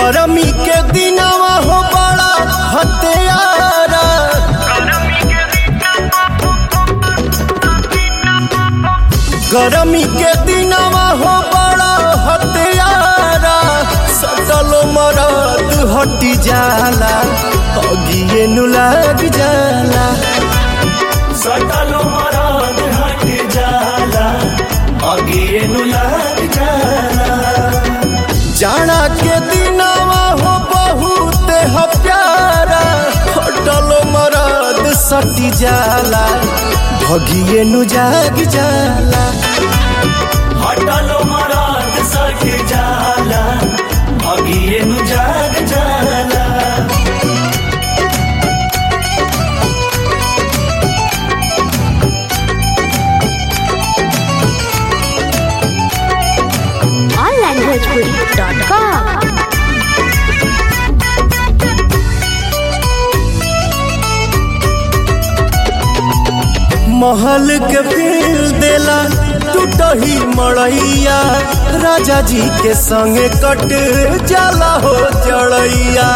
गरमी के दिनवा हो बड़ा हत्यारा गरमी के दिनवा हो बड़ा हत्यारा सटलो मरद हटी जाला अगिए नु लाग जाला सटलो मराद हट जाला अगिए नु लग जाला जाना के दिनवा हो बहुत ह प्यारा हटलो मरद सटी जाला भगिए नु जाग जाला हटलो मराद सट जाला अगिए नु जाग जाला onlanguagepuri.com महल के फेल देला टूटही मड़ैया राजा जी के संगे कट जाला हो जड़ैया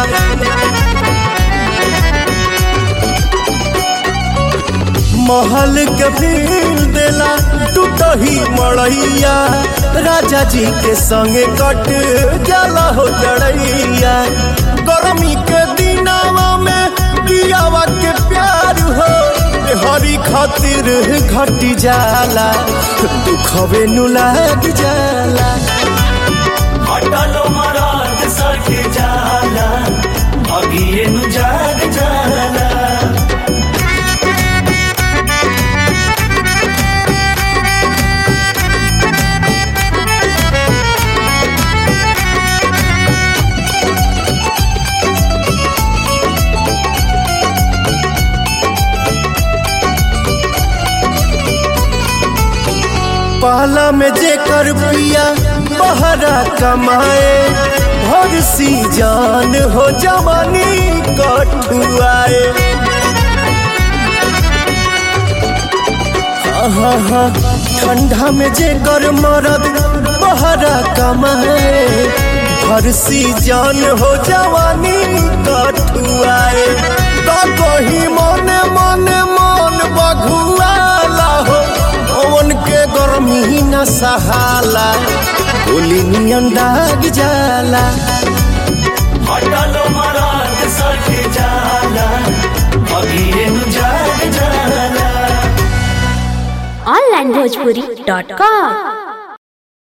महल के फेल देला टूटही मड़ैया राजा जी के संगे कट जाला हो जड़ैया गर्मी के दिनावा में पियावा के प्यार हो हरी खातिर घटी जाला दुखवे नु लाग जाला हटलो मराद सट जाला अगिए नु जाग जाला पहला में जेकर पिया बहरा कमाए भर सी जान हो जवानी कठुआए हाँ हाँ ठंडा में जेकर मरद बहरा कमाए भर सी जान हो जवानी कठुआए तो कही मने मने मन बघुआला हो पवन के गर्मी न सहाला गोली नियन दाग जाला हटलो मराद सट जाला अगिए नु जाग जाला onlanguagepuri.com